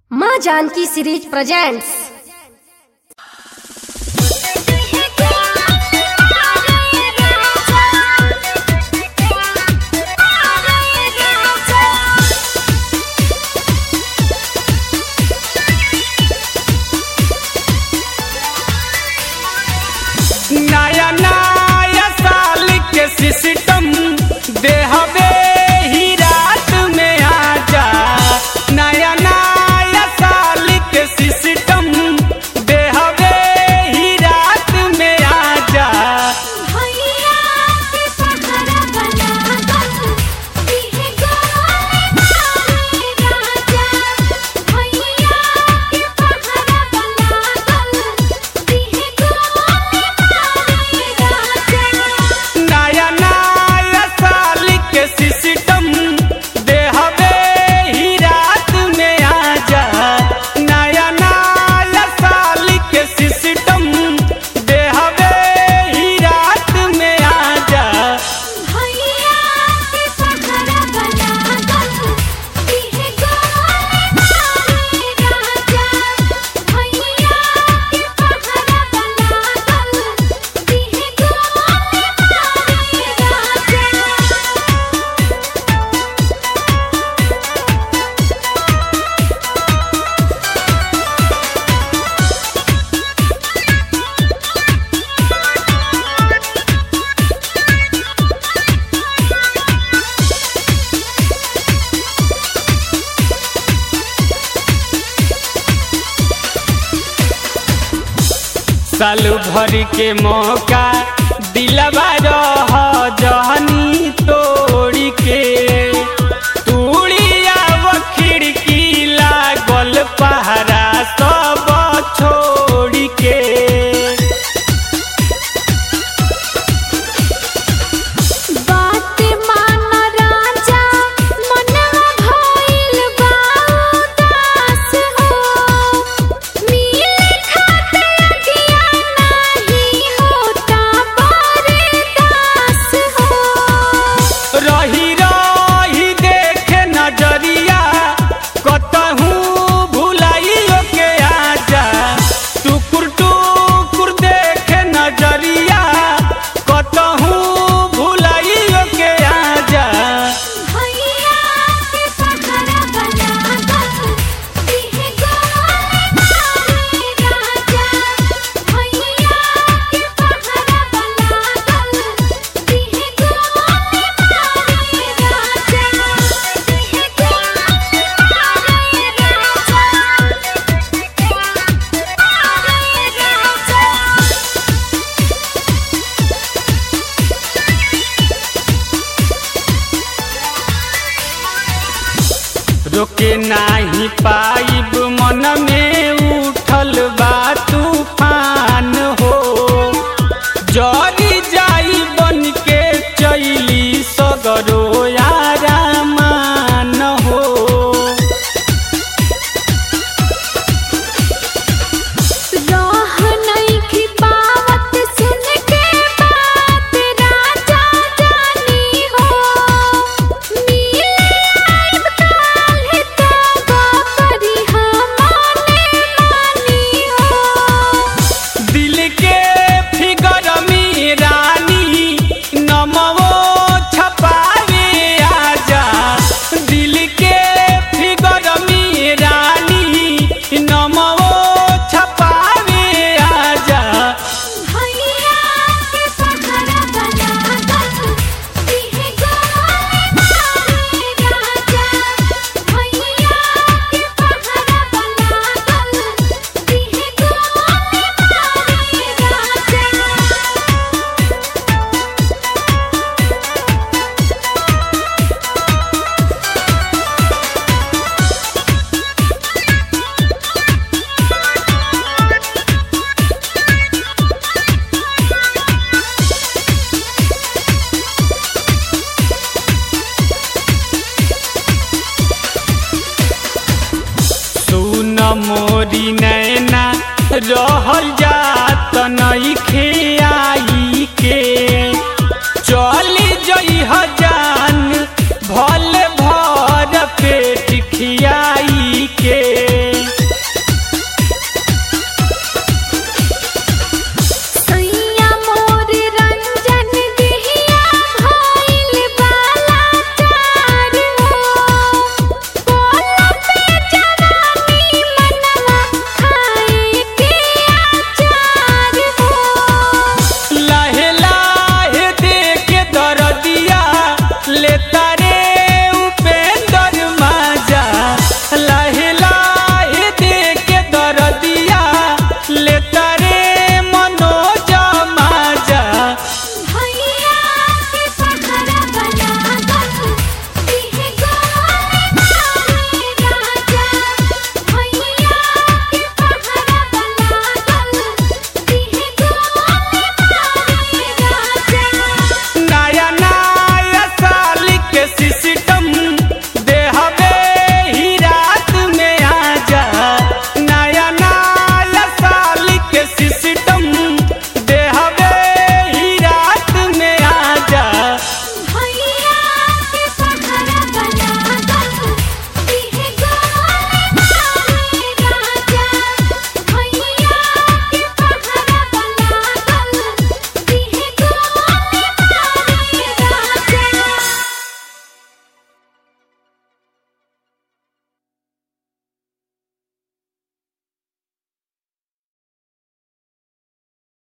माँ Janaki series presents नया नया साल के सिस्टम देहबे ही रात में आजा नया नया साल के सिस्टम देहबे ही रात में आजा भैया के पहरा बना दो दिहे गोले मारे राजा भैया के पहरा बना दो दिहे गोले मारे राजा नया नया साल के सिस्टम देहबे ही रात में आजा नया नया साल के सिस्टम देहबे ही रात में आजा भैया के पहरा बना दो दिहे गोले मारे राजा भैया के पहरा बना दो दिहे गोले मारे राजा साल भर के मौका दिलवा रह जहनी तोड़ी के तूड़िया वो खिड़की लागल पहरा सब छोड़ के बात मान राजा मनवा भइल बा उदास हो मिले खातिर अगिया नाही होता बरदास हो रही रही देखे नजरिया कतहूँ भुलाइयो के आजा टुकुर टुकुर देखे नजरिया कतहूँ भुलाइयो के आजा भैया के पहरा बना दो दिहे गोले मारे राजा भैया के पहरा बना दो दिहे गोले मारे राजा दिहे गोले मारे राजा रोके नाही पाइब मन में उठल बा तूफान हो जरी जाई बन के चैली सगरो यारामान हो राह नइखी पावत सुन के बात राजा जानी हो मिले आइब काल्हि तब करी हमने मानी हो दिल के फिगर में रानी नमवो छपावे आजा दिल के फिगर में रानी नमवो छपावे आजा भैया के पहरा बना दो दिहे गोले मारे राजा भैया के पहरा बना दो दिहे गोले मारे राजा सुन मोरी नैना रहल जात नइखे